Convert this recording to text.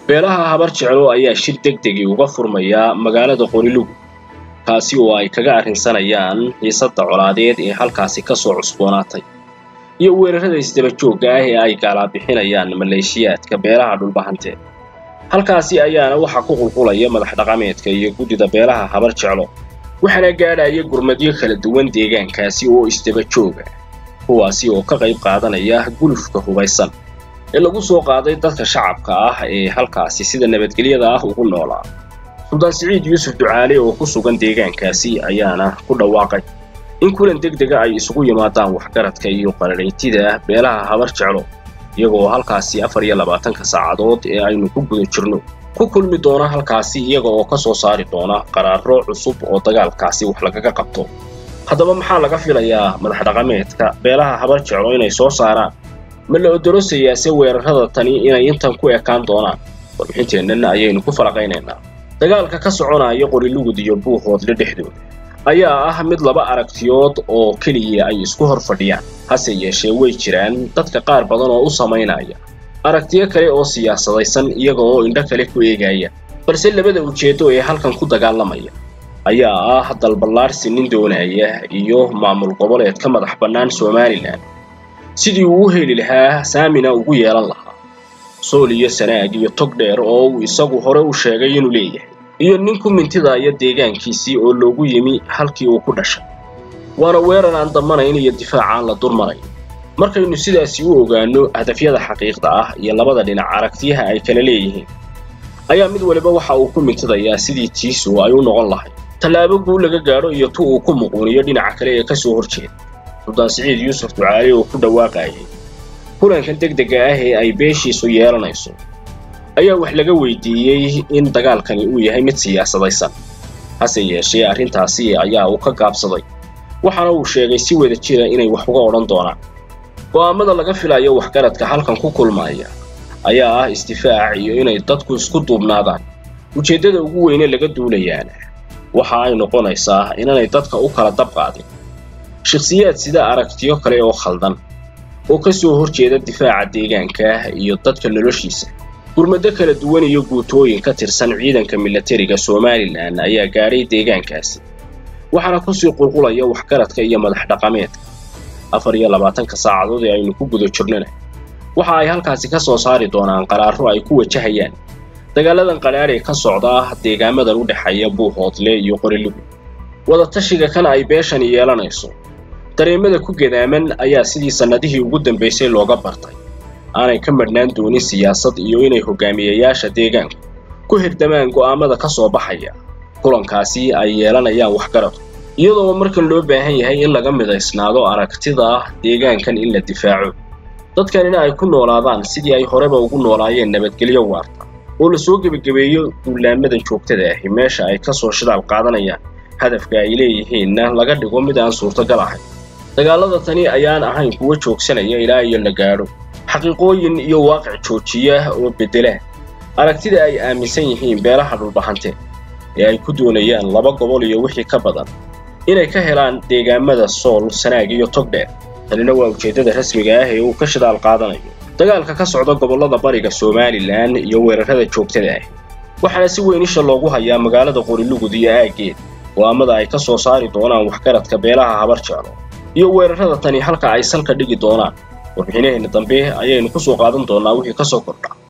beelaha habar jeclo ayaa shir deg degii uga furmaya magaalada qorilugu kaasi oo ay kaga arrinsanayaan xiisadda colaadeed ee halkaasi ka soo cusboonaatay iyo weerarrada isdaba joogga ah ee ay gaalaabixinayaan maleeshiyaadka beelaha dhulbahante halkaasi ayaana waxaa ku qulqulaya madax dhaqameedka iyo guddida beelaha habar jeclo waxaana gaadhaya gurmadyo kala duwan deegaankaasi oo isdaba jooga kuwaasi oo ka qayb qaadanaya gulufka hubaysan ee lagu soo qaaday dadka shacabka ah ee halkaasi sida nabadgelyada ah ugu noolaa suldaan siciid yuusuf ducaale oo ku sugan deegaankaasi ayaana ku dhawaaqay in kulan deg dega ay isugu yimaadaan waxgaradka iyo qararaytida beelaha habar jeclo iyagoo halkaasi afar iyo labaatanka saacadood ee aynu ku guda jirno ku kulmi doona halkaasi iyaga oo ka soo saari doona qaraaro cusub oo dagaalkaasi wax lagaga qabto haddaba maxaa laga filayaa madax dhaqameedka beelaha habar jeclo inay soo saaraan ma la odorosayaase weerarrada tani inay intan ku ekaan doonaan warbixinteennana ayaynu ku falaqaynaynaa dagaalka ka soconaya qorilugud iyo buuhoodle dhexdooda ayaa ah mid laba aragtiyood oo keliya ay isku hor fadhiyaan hase yeeshee way jiraan dadka qaar badan oo u samaynaya aragtiyo kale oo siyaasadaysan iyaga oo indho kale ku eegaya balse labada ujeeddo ee halkan ku dagaalamaya ayaa ah dalballaarsi nin doonaya iyo maamul goboleed ka madax bannaan somalilan sidii uu u heli lahaa saamina ugu yeelan lahaa sool iyo sanaag iyo tog dheer oo uu isagu hore u sheegay inuu leeyahay iyo nin ku mintidaaya deegaankiisii oo loogu yimi halkii uu ku dhashay waana weerar aan damanayn iyo difaac aan la durmanayn markaynu sidaasi u ogaanno hadafyada xaqiiqda ah iyo labada dhinac aragtiyaha ay kala leeyihiin ayaa mid waliba waxa uu ku mintidayaa sidii tiisu ay u noqon lahayd tallaabo guul laga gaadho iyo tu uu ku muquuniyo dhinaca kale ee ka soo horjeeda suldaan siciid yuusuf ducaale oo ku dhawaaqayay kulankan deg dega ah ee ay beeshiisu yeelanayso ayaa wax laga weydiiyey in dagaalkani uu yahay mid siyaasadaysan hase yeeshee arrintaasi ayaa uu ka gaabsaday waxaana uu sheegay si wada jira inay wax uga odhan doonaan go'aamada laga filayo waxgaradka halkan ku kulmaya ayaa ah isdifaac iyo inay dadku isku duubnaadaan ujeeddada ugu weyne laga duulayaana waxa ay noqonaysaa inaanay dadka u kala dab qaadin shakhsiyaad sida aragtiyo kale oo khaldan oo ka soo horjeeda difaaca deegaanka iyo dadka noloshiisa gurmado kala duwan iyo guutooyin ka tirsan ciidanka milatariga somalilan ayaa gaadhay deegaankaasi waxaana kusii qulqulaya waxgaradka iyo madax dhaqameedka afar iyo labaatanka saacadood ee aynu ku guda jirnona waxa ay halkaasi ka soo saari doonaan qaraaro ay ku wajahayaan dagaaladan qadhaadh ee ka socda deegaamadan u dhexeeya buuhoodle iyo qorilugu wadatashiga kana ay beeshani yeelanayso dareemada ku gadaaman ayaa sidii sannadihii ugu dambaysay looga bartay aanay ka madhnaan doonin siyaasad iyo inay hogaamiyayaasha deegaanku ku hirdamaan go'aamada ka soo baxaya kulankaasi ay yeelanayaan waxgaradku iyadoo markan loo baahan yahay in laga midaysnaado aragtida deegaankan in la difaaco dadkanina ay ku noolaadaan sidii ay horeba ugu noolaayeen nabadgelyo waarta oo la soo gebagabeeyo duulaamadan joogtada ahi meesha ay ka soo shidaal qaadanayaan hadafka ay leeyihiinna laga dhigo mid aan suurtagal ahayn dagaalada tani ayaan ahayn kuwo joogsanaya ilaa iyo la gaadho xaqiiqooyin iyo waaqic joojiya oo beddela aragtida ay aaminsan yihiin beelaha dhulbahante ee ay ku doonayaan laba gobol iyo wixii ka badan inay ka helaan deegaamada sool sanaag iyo togdheer tanina waa ujeeddada rasmiga ah ee uu ka shidaal qaadanayo dagaalka ka socda gobollada bariga somalilan iyo weerarrada joogtada ah waxaana si weyn isha loogu hayaa magaalada qorilugud iyo aaggeed go'aamada ay ka soo saari doonaan waxgaradka beelaha habar jeclo iyo weerarrada tani halka ay salka dhigi doonaan warbixinaheenna dambe ayaynu ku soo qaadan doonnaa wixii ka soo kordha